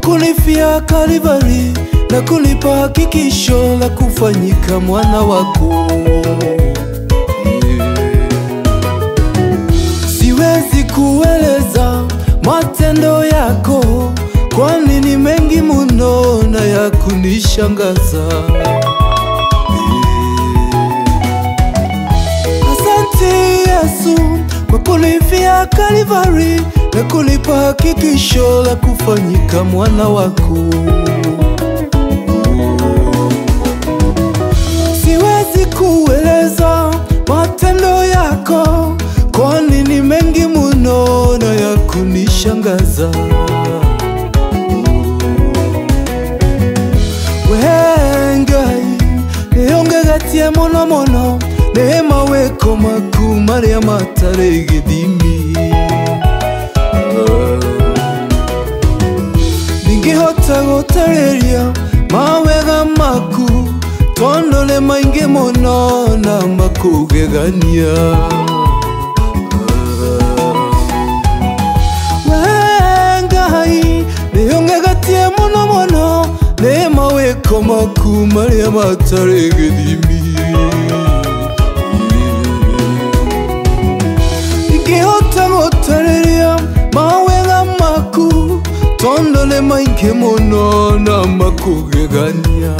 kunifia Kalvari na kunipa hakikisho la kufanyika mwana wako. Siwezi kueleza matendo yako, kwani ni mengi muno na ya kunishangaza. Asante Yesu kwa kunifia Kalvari na kunipa hakikisho la kufanyika mwana wako. Siwezi kueleza matendo yako, kwani ni mengi muno na ya kunishangaza. Wengai neyongegatie muno muno nĩ mawĩko maku marĩa matarĩ gĩthimi ndingĩhota gũtarĩria mawega maku tondũ nĩ maingĩ mũno na makũgegania Wee Ngai nĩũngegatie mũno mũno nĩ mawĩko maku marĩa matarĩ gĩthimi ingĩhota gũtarĩria mawega maku tondũ nĩ maingĩ mũno na makũgegania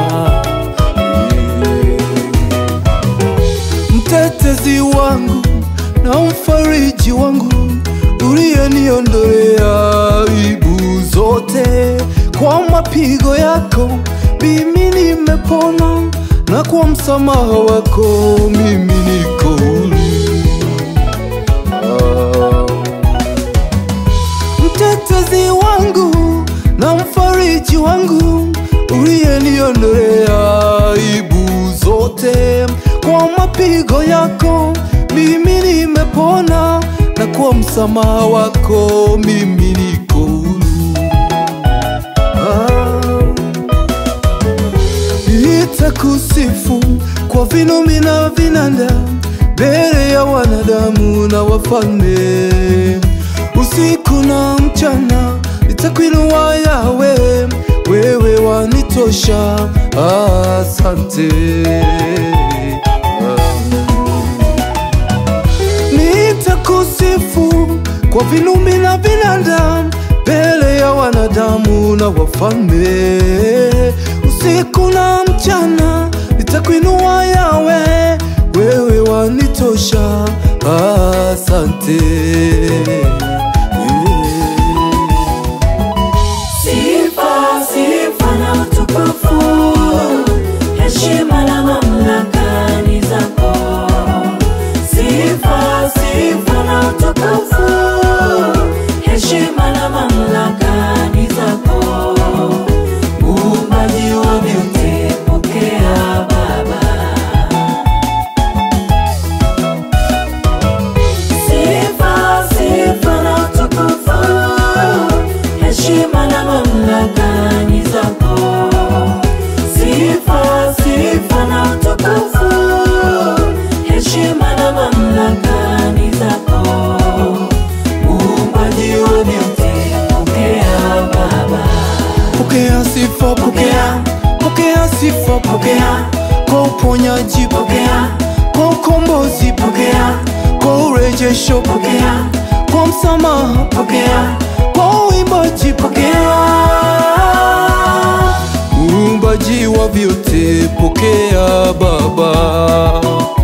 mtetezi wangu na mfariji wangu uliyeniondolea aibu zote kwa mapigo yako mimi nimepona na kwa msamaha wako mimi niko huru mtetezi wangu na mfariji wangu uliyeniondolea aibu zote kwa mapigo yako mimi nimepona na kwa msamaha wako mimi niko huru ah. Nitakusifu kwa vinumi na vinanda mbele ya wanadamu na wafalme, usiku na mchana nitakuinua Yawe, wewe wanitosha. Asante. Nitakusifu kwa vinumi na vinanda mbele ya wanadamu na wafalme, usiku na mchana nitakuinua Yawe, wewe wanitosha. Asante. Sifa, sifa na utukufu, heshima na mamlaka ni zako. Sifa, sifa na utukufu, heshima na mamlaka ni zako. Muumbaji wa vyote, pokea Baba. Sifa, sifa na utukufu, heshima na mamlaka ni zako. Sifa, sifa na utukufu, heshima na mamlaka ni zako. Muumbaji wa vyote, pokea Baba. Pokea sifa, pokea, pokea sifa, pokea kwa uponyaji, pokea kwa ukombozi, pokea kwa urejesho, pokea kwa msamaha, pokea kwa uimbaji, pokea uumbaji wa vyote, pokea Baba.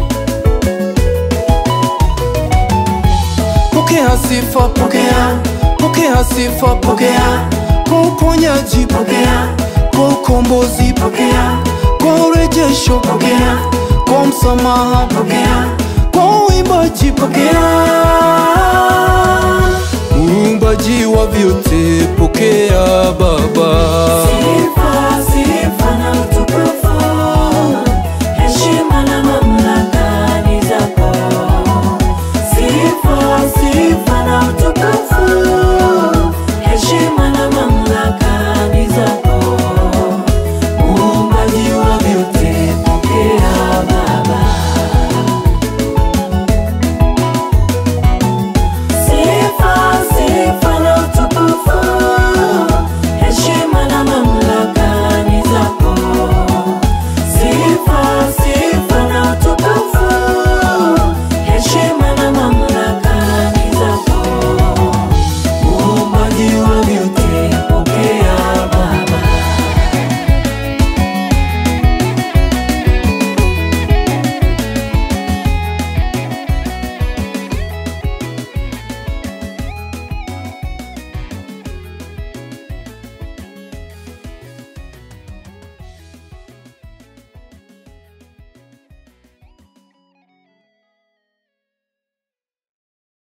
Pokea sifa, pokea, pokea sifa, pokea kwa uponyaji, pokea kwa ukombozi, pokea kwa urejesho, pokea kwa msamaha, pokea kwa uimbaji, pokea uumbaji wa vyote, pokea Baba.